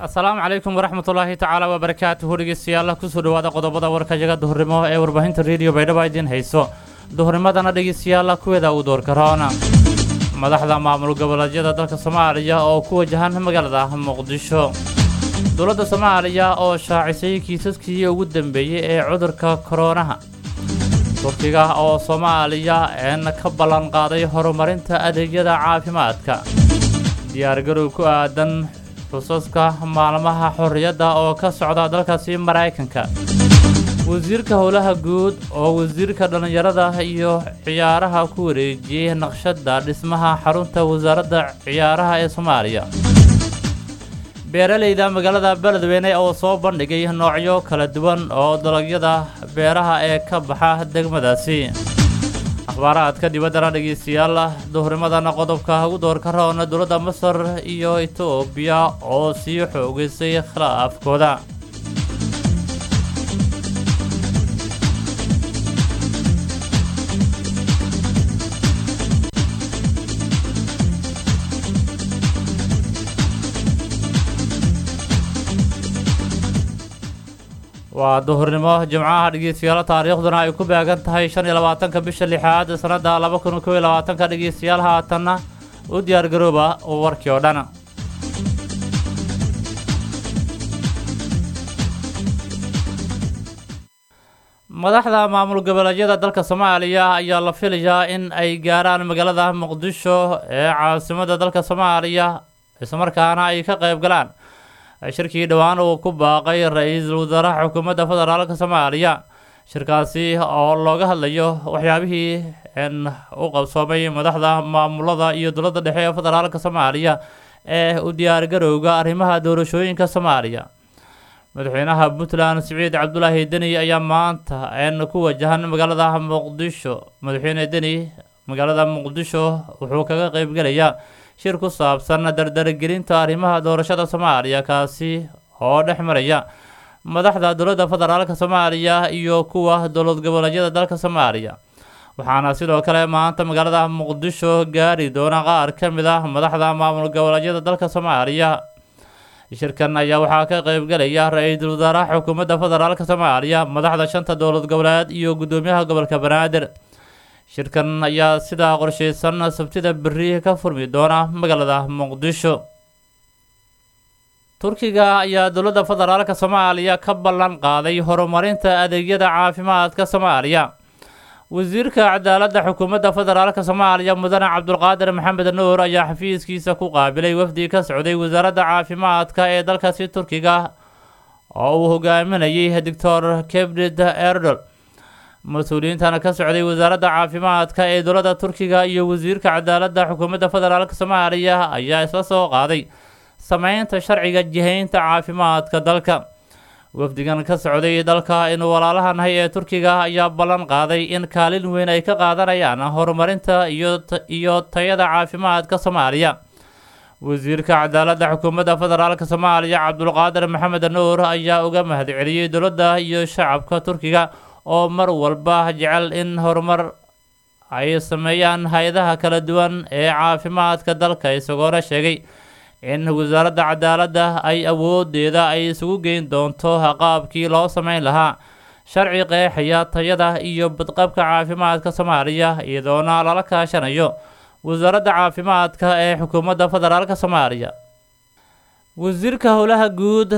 asalaamu calaykum waraxmatullaahi tacaala wabarakaatuhu dhegeystayaal kusoo dhawaada qodobada warka yaga duhurnimo ee warbaahinta rediyo baydhaba idiin hayso duhurnimadana dhegeystayaal kuweeda uu door karoona madaxda maamul goboleedyada dalka soomaaliya oo ku wajahan magaalada muqdisho dowladda soomaaliya oo shaacisay kiisaskii ugu dambeeyey ee cudurka koroonaha turkiga oo soomaaliya een ka ballan qaaday horumarinta adeegyada caafimaadka diyaargarow ku aadan xusaska maalmaha xorriyadda oo ka socda dalkaasi maraykanka wasiirka howlaha guud oo wasiirka dhallinyarada iyo ciyaaraha ku wareejiyey naqshadda dhismaha xarunta wasaaradda ciyaaraha ee soomaaliya beeralayda magaalada beledweyne oo soo bandhigay noocyo kala duwan oo dalagyada beeraha ee ka baxa degmadaasi akhbaaraadka dibaddana dhegeystayaal duhurnimadana qodobka ugu doorka roona dowladda masar iyo etoobiya oo sii xoogeysay khilaafkooda waa duhurnimo jimcaha dhegeystayaal taariikhduna ay ku beegan tahay shan iyo labaatanka bisha lixaad sannadda laba kun kow iyo labaatanka dhegeystayaal haatanna u diyaargarooba warkii oo dhan madaxda maamul goboleedyada dalka soomaaliya ayaa la filayaa in ay gaaraan magaalada muqdisho ee caasimada dalka soomaaliya islamarkaana ay ka qayb galaan shirkii dhowaan uu ku baaqay ra-iisul wasaaraha xukuumadda federaalka soomaaliya shirkaasi oo looga hadlayo waxyaabihii n u qabsoomay madaxda maamulada iyo dowladda dhexe ee federaalka soomaaliya ee u diyaargarowga arrimaha doorashooyinka soomaaliya madaxweynaha puntland siciid cabdulaahi deni ayaa maanta n ku wajahan magaalada muqdisho madaxweyne deni magaalada muqdisho wuxuu kaga qeybgelayaa shir ku saabsan dardargelinta arrimaha doorashada soomaaliya kaasi oo dhex maraya madaxda dowladda federaalka soomaaliya iyo kuwa dowlad goboleedyada dalka soomaaliya waxaana sidoo kale maanta magaalada muqdisho gaari doona qaar ka mid ah madaxda maamul goboleedyada dalka soomaaliya shirkan ayaa waxaa ka qeybgelaya ra-iisul wasaaraha xukuumadda federaalka soomaaliya madaxda shanta dowlad goboleed iyo guddoomiyaha gobolka banaadir shirkan ayaa sidaa qorsheysan sabtida berri ka furmi doona magaalada muqdisho turkiga ayaa dowladda federaalka soomaaliya ka ballan qaaday horumarinta adeegyada caafimaadka soomaaliya wasiirka cadaaladda xukuumadda federaalka soomaaliya mudane cabdulqaadir maxamed nuur ayaa xafiiskiisa ku qaabilay wafdi ka socday wasaaradda caafimaadka ee dalkaasi turkiga oo uu hogaaminayay doctor kebrid erdol mas-uuliyiintan ka socday wasaaradda caafimaadka ee dowladda turkiga iyo wasiirka cadaaladda xukuumadda federaalk soomaaliya ayaa isla soo qaaday sameynta sharciga jihaynta caafimaadka dalka wafdigan ka socday dalka inuu walaalahanahay ee turkiga ayaa ballan qaaday in kaalin weyn ay ka qaadanayaan horumarinta iyo tayada caafimaadka soomaaliya wasiirka cadaaladda xukuumadda federaalk soomaaliya cabdulqaadir maxamed nuur ayaa uga mahadceliyey dowladda iyo shacabka turkiga oo mar walba jecel in horumar ay sameeyaan hay-adaha kala duwan ee caafimaadka dalka isagoona sheegay in wasaaradda cadaaladda ay awoodeeda ay isugu geyn doonto qaabkii loo sameyn lahaa sharci qeexaya tayada iyo badqabka caafimaadka soomaaliya iyadoona lala kaashanayo wasaaradda caafimaadka ee xukuumadda federaalk soomaaliya wasiirka howlaha guud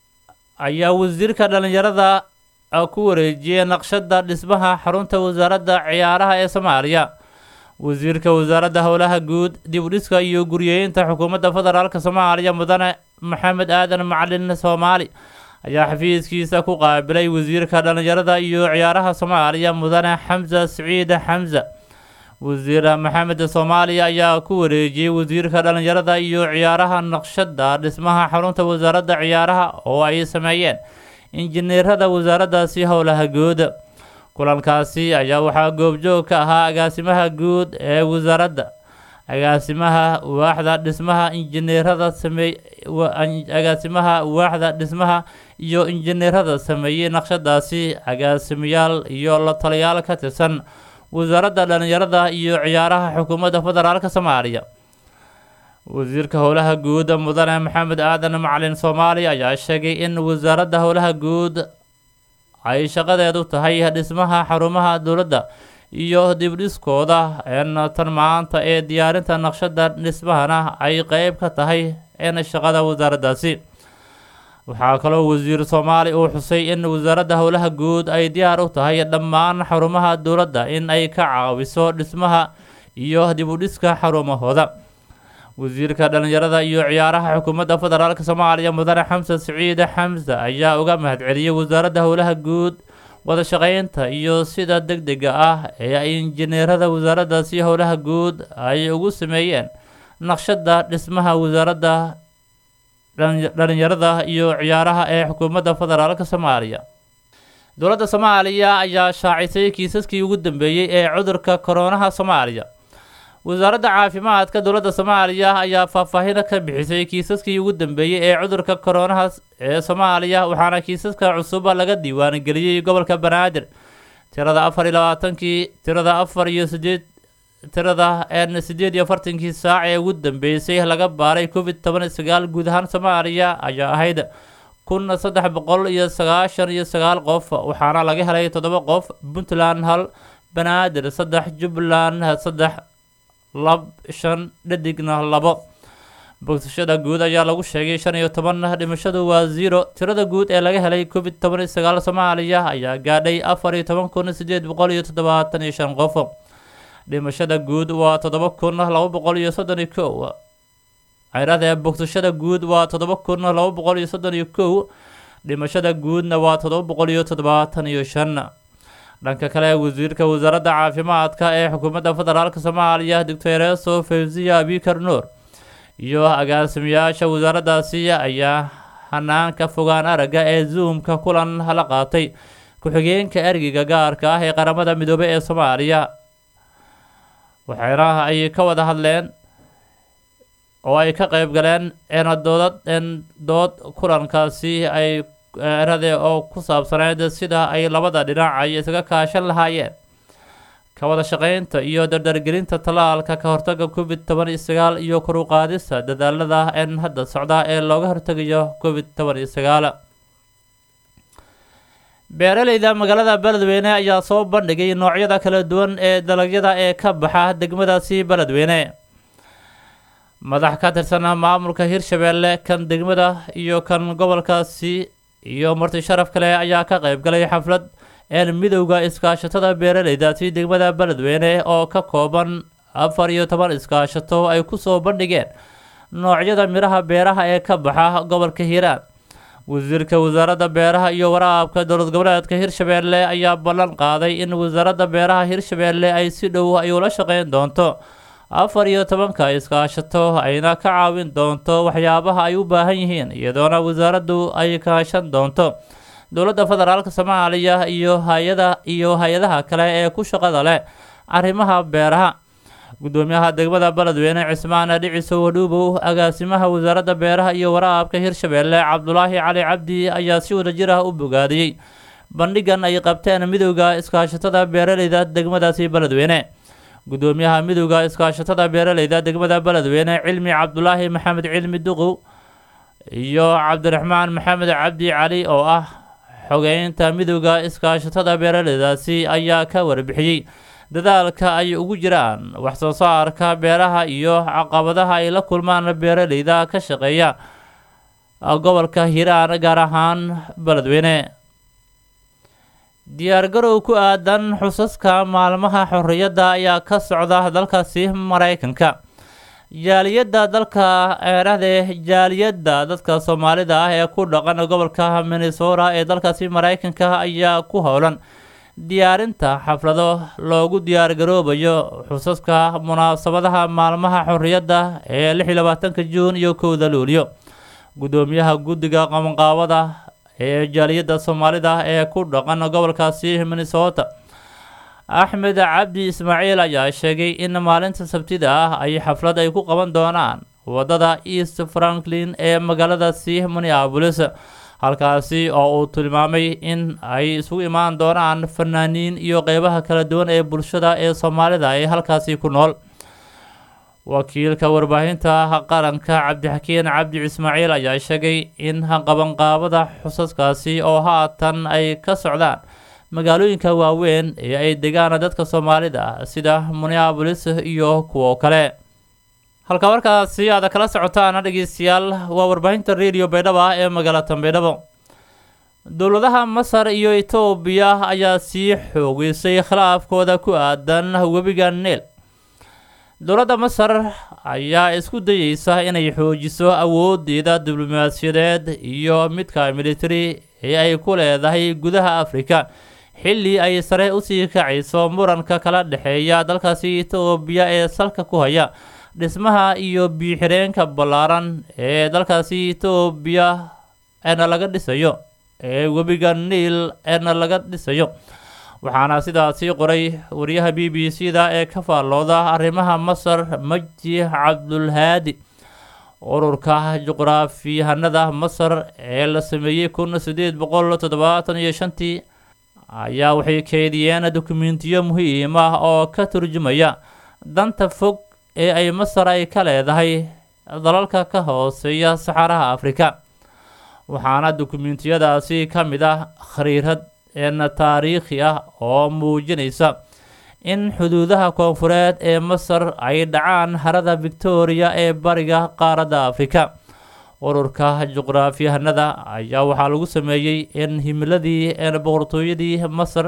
ayaa wasiirka dhallinyarada ku wareejiyey naqshadda dhismaha xarunta wasaaradda ciyaaraha ee soomaaliya wasiirka wasaaradda howlaha guud dib u dhiska iyo guryeynta xukuumadda federaalk soomaaliya mudane maxamed aadan macalin soomaali ayaa xafiiskiisa ku qaabilay wasiirka dhallinyarada iyo ciyaaraha soomaaliya mudane xamsa siciid xamsa wasiir maxamed soomaaliya ayaa ku wareejiyey wasiirka dhallinyarada iyo ciyaaraha naqshadda dhismaha xarunta wasaaradda ciyaaraha oo ay sameeyeen injineerada wasaaraddaasi howlaha guud kulankaasi ayaa waxaa goobjoog ka ahaa agaasimaha guud ee wasaaradda agaasimaha waaxda dhismaha injineerada sameey agaasimaha waaxda dhismaha iyo injineerada sameeyey naqshadaasi agaasimayaal iyo la taliyaal ka tirsan wasaaradda dhallinyarada iyo ciyaaraha xukuumadda federaalk soomaaliya wasiirka howlaha guud mudane maxamed aadan macalin soomaali ayaa sheegay in wasaaradda howlaha guud ay shaqadeedu tahay dhismaha xarumaha dowladda iyo dibdhiskooda n tan maanta ee diyaarinta naqshada dhismahana ay qeyb ka tahay n shaqada wasaaraddaasi waxaa kaloo wasiir soomaali uu xusay in wasaaradda howlaha guud ay diyaar u tahay dhammaan xarumaha dowladda in ay ka caawiso dhismaha iyo dibudhiska xarumahooda wasiirka dhalinyarada iyo ciyaaraha xukuumadda federaalk soomaaliya mudane xamsan siciid xamse ayaa uga mahadceliyey wasaaradda howlaha guud wada shaqeynta iyo sida deg dega ah ee ay injineerada wasaaraddaasi howlaha guud ay ugu sameeyeen naqshada dhismaha wasaaradda dhalinyarada iyo ciyaaraha ee xukuumadda federaalk soomaaliya dowladda soomaaliya ayaa shaacisay kiisaskii ugu dambeeyey ee cudurka koronaha soomaaliya wasaaradda caafimaadka dowladda soomaaliya ayaa faahfaahin ka bixisay kiisaskii ugu dambeeyey ee cudurka koronaha ee soomaaliya waxaana kiisaska cusuba laga diiwaangeliyey gobolka banaadir tirada afar iyo labaatankii tirada afar iyo sideed tirada n sideed iyo afartankii saac ee ugu dambeysay laga baaray covid toban iyo sagaal guud ahaan soomaaliya ayaa ahayd kun saddex boqol iyo sagaashan iyo sagaal qof waxaana laga helay toddoba qof puntland hal banaadir saddex jubbaland saddex lab shan dhadigna labo bogsashada guud ayaa lagu sheegay shan iyo toban dhimashadu waa zero tirada guud ee laga helay covid toban iyo sagaal soomaaliya ayaa gaadhay afar iyo toban kun sideed boqol iyo toddobaatan iyo shan qof dhimashada guud waa toddoba kun laba boqol iyo soddon iyo kow ciradee bogsashada guud waa toddoba kun laba boqol iyo soddon iyo kow dhimashada guudna waa toddoba boqol iyo toddobaatan iyo shan dhanka kale wasiirka wasaaradda caafimaadka ee xukuumadda federaalk soomaaliya doctoreso fawziya abikar nuur iyo agaasimayaasha wasaaraddaasi ayaa hanaanka fogaan aragga ee zoomka kulan la qaatay ku-xigeenka ergiga gaarka ah ee qaramada midoobey ee soomaaliya waxayna ay ka wada hadleen oo ay ka qeyb galeen doodad dood kulankaasi ay erade oo ku saabsaneyd sida ay labada dhinac ay isaga kaashan lahaayeen ka wada shaqeynta iyo dardargelinta tallaalka ka hortaga covid toban iyo sagaal iyo kor u qaadista dadaalada n hadda socda ee looga hortegayo covid toban iyo sagaal beeraleyda magaalada beledweyne ayaa soo bandhigay noocyada kala duwan ee dalagyada ee ka baxa degmadaasi beledweyne madax ka tirsan maamulka hirshabeelle kan degmada iyo kan gobolkaasi iyo marti sharaf kale ayaa ka qeyb galay xaflad een midowda iskaashatada beeraleydaasi degmada beledweyne oo ka kooban afar iyo toban iskaashato ay kusoo bandhigeen noocyada midhaha beeraha ee ka baxa gobolka hiiraan wasiirka wasaaradda beeraha iyo waraabka dowlad goboleedka hirshabeelle ayaa ballan qaaday in wasaaradda beeraha hirshabeelle ay si dhow ay ula shaqeyn doonto afar iyo tobanka iskaashato ayna ka caawin doonto waxyaabaha ay u baahan yihiin iyadoona wasaaraddu ay kaashan doonto dowladda federaalk soomaaliya iyo hay-ada iyo hay-adaha kale ee ku shaqada leh arrimaha beeraha gudoomiyaha degmada beledweyne cismaan dhiciso wadhuubow agaasimaha wasaaradda beeraha iyo waraabka hirshabeelle cabdulaahi cali cabdi ayaa si wadajir ah u bogaadiyey bandhigan ay qabteen midowda iskaashatada beeraleyda degmadaasi beledweyne gudoomiyaha midowda iskaashatada beeraleyda degmada beledweyne cilmi cabdulaahi maxamed cilmi duqow iyo cabdiraxmaan maxamed cabdi cali oo ah xogeynta midowda iskaashatada beeraleydaasi ayaa ka warbixiyey dadaalka ay ugu jiraan waxsoo saarka beeraha iyo caqabadaha ay la kulmaan beeraleyda ka shaqeeya gobolka hiiraan gaar ahaan beledweyne diyaargarow ku aadan xusaska maalmaha xorriyadda ayaa ka socda dalkaasi maraykanka jaaliyadda dalka eerahdee jaaliyadda dadka soomaalida ah ee ku dhaqan gobolka minnesota ee dalkaasi maraykanka ayaa ku howlan diyaarinta xaflado loogu diyaargaroobayo xusaska munaasabadaha maalmaha xorriyadda ee lix iyo labaatanka juun iyo kowda luulyo gudoomiyaha guddiga qabanqaabada ee jaaliyadda soomaalida ee ku dhaqan gobolkaasi minnesota axmed cabdi ismaaciil ayaa sheegay in maalinta sabtida ah ay xaflad ay ku qaban doonaan wadada east franklin ee magaaladaasi minneabolis halkaasi oo uu tilmaamay in ay isugu imaan doonaan fanaaniin iyo qeybaha kala duwan ee bulshada ee soomaalida ee halkaasi ku nool wakiilka warbaahinta qaranka cabdixakiin cabdi ismaaciil ayaa sheegay in qabanqaabada xusaskaasi oo haatan ay ka socdaan magaalooyinka waaweyn ee ay degaan dadka soomaalida sida minneabolis iyo kuwo kale halka markaasi aad kala socotaan dhegeystayaal waa warbaahinta radio baydhaba ee magaalada baydhabo dowladaha masar iyo etoobiya ayaa sii xoogeysay khilaafkooda ku aadan webiga neel dowladda masar ayaa isku dayeysa inay xoojiso awoodeeda diblomaasiyadeed iyo midka military ee ay ku leedahay gudaha afrika xilli ay sare usii kacayso muranka kala dhexeeya dalkaasi etoobiya ee salka ku haya dhismaha iyo biixireenka ballaaran ee dalkaasi etoobiya eena laga dhisayo ee webiga niil eena laga dhisayo waxaana sidaasi qoray wariyaha b b c da ee ka faallooda arrimaha masar maji cabdulhaadi ururka juqraafiyahanada masar ee la sameeyey kun sideed boqol toddobaatan iyo shantii ayaa waxay keediyeen dokumentiyo muhiim ah oo ka turjumaya danta fog ee ay masar ay ka leedahay dalalka ka hooseeya saxaraha afrika waxaana dokumentiyadaasi ka mid ah khariirad een taariikhi ah oo muujinaysa in xuduudaha koonfureed ee masar ay dhacaan harada victoria ee bariga qaaradda afrika ururka juqraafiyahanada ayaa waxaa lagu sameeyey in himiladii een boqortooyadii masar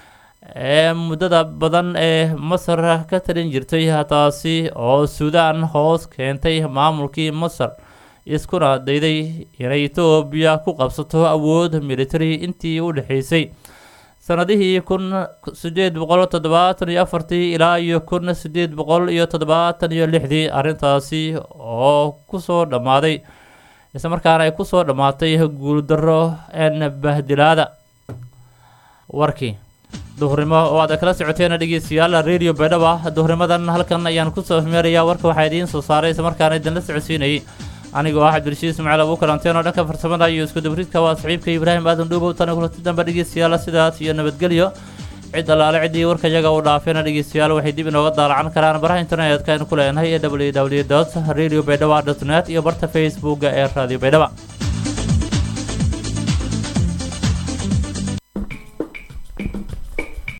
ee muddada badan ee masar ka talin jirtay taasi oo suudaan hoos keentay maamulkii masar iskuna dayday inay etoobiya ku qabsato awood military intii u dhexeysay sanadihii kun sideed boqol toddobaatan iyo afartii ilaa iyo kun sideed boqol iyo toddobaatan iyo lixdii arrintaasi oo kusoo dhammaaday islamarkaana ay kusoo dhammaatay guuldarro een bahdilaada warkii duhurnimo oo aad kala socoteen dhegeystayaal radio baydhaba duhurnimadan halkan ayaan kusoo hmeerayaa warka waxaa idiin soo saaray islamarkaana idinla socodsiinayay anigoo ah cabdirashiid ismaaciil abu kalanteen oo dhanka farsamada iyo isku dabridka waa saxiibka ibraahim aadan dhuubow tani kulati dambe dhegeystayaal sidaas iyo nabadgelyo cid allaale ciddii warka iyaga u dhaafeena dhegeystayaal waxay dib inooga daalacan karaan baraha internetka aynu ku leenahay ee w w dot radio baydhaba dot net iyo barta facebooka ee radio baydhaba